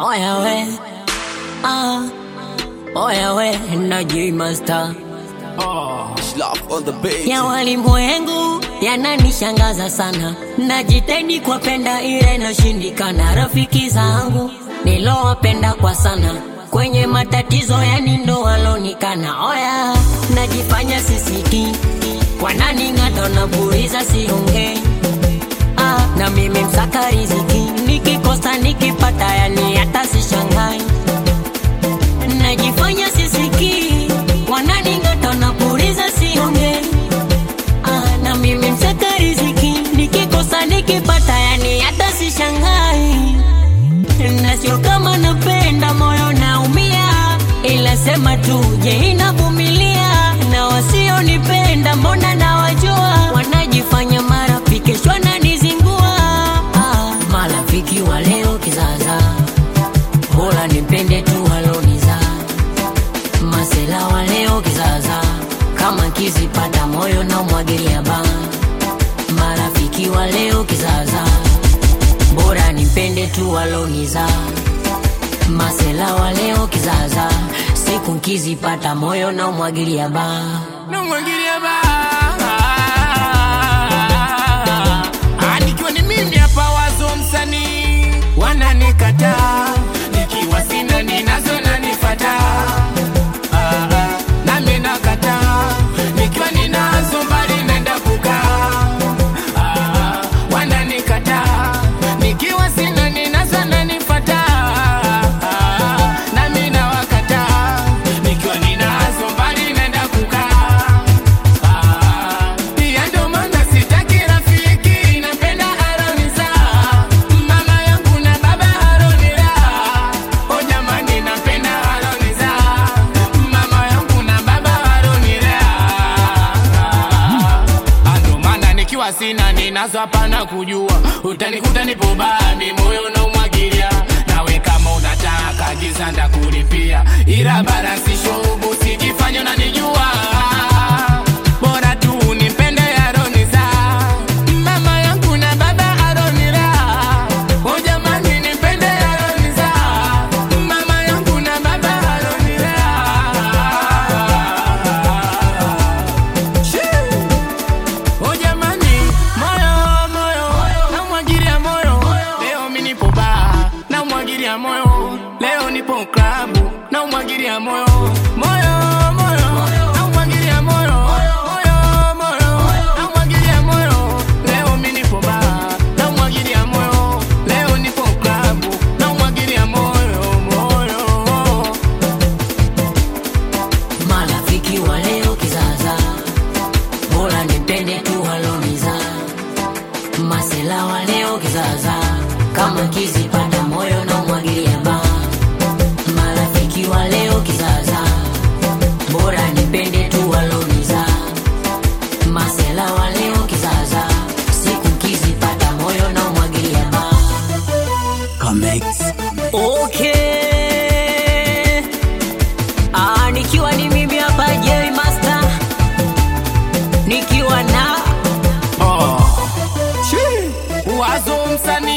Oya we, ah, oya we, na J Master Love on the beat. ya walimwengu yananishangaza sana, najitahidi kuwapenda ile nashindikana. Rafiki zangu nilowapenda kwa sana, kwenye matatizo yani ndo walonikana. Oya, najifanya sisiki, wananing'ata napuliza siongei ah, na mimi msaka riziki, nikikosa nikipata, yani hata sishangai najifanya sisiki, wananing'ata napuliza siongei Ah, na mimi msaka riziki nikikosa nikipata, yani hata sishangai, na sio kama napenda, moyo naumia, ila sema tu, je, inavumilia? Na wasionipenda mbona nawajua, wanajifanya marafiki, kesho wananizingua. Ah, marafiki wa leo kizaza, bora nipende tu waloniza masela wa leo kizaza, kama kizipata moyo na umwagilia ba. Marafiki wa leo kizaza, bora nipende tu waloniza. Masela wa leo kizaza, siku nkizipata moyo na umwagilia ba. namwagilia ba Ah, nikiwa ni mimi hapa wazo msanii wananikataa nikiwa sina ninazo nanifata Ah, ah, nami nakataa nikiwa ninazo mbali naenda kukaa Ah, wananikataa nikiwa sina ninazo nanifata Ah, nami nawakataa nikiwa ninazo mbali naenda kukaa Ah, pia ndo maana sitaki rafiki napenda aroniza mama yangu na baba aronira o jamani napenda aroniza mama yangu na baba aronira Ah, ndo maana nikiwa sina ninazo hapana kujua utanikuta nipo bami moyo na umwagilia nawe kama unataka giza ndakulipia ila barasi shobu sijifanya unanijua bora tu nipende aroniza mama yangu na baba aronira o jamani nipende aroniza mama yangu na baba aronira O jamani, moyo moyo, namwagilia moyo. Leo mimi nipo baa, namwagilia moyo. Leo nipo klabu, namwagilia moyo. Moyo moyo, namwagilia moyo. Moyo moyo, namwagilia moyo. Leo mimi nipo baa, namwagilia moyo. Leo nipo klabu, namwagilia moyo moyo. Marafiki wa leo kizaza, bora nipende tu waloniza. Masela wa leo kizaza, kama kizipata moyo na umwagilia ba. Marafiki wa leo kizaza, bora nipende tu waloniza. Masela wa leo kizaza, siku kizipata moyo na umwagilia ba. Comex. Okay. Ah, nikiwa ni mimi hapa Jerry Master. Nikiwa na Oh. Shi. Wazo msanii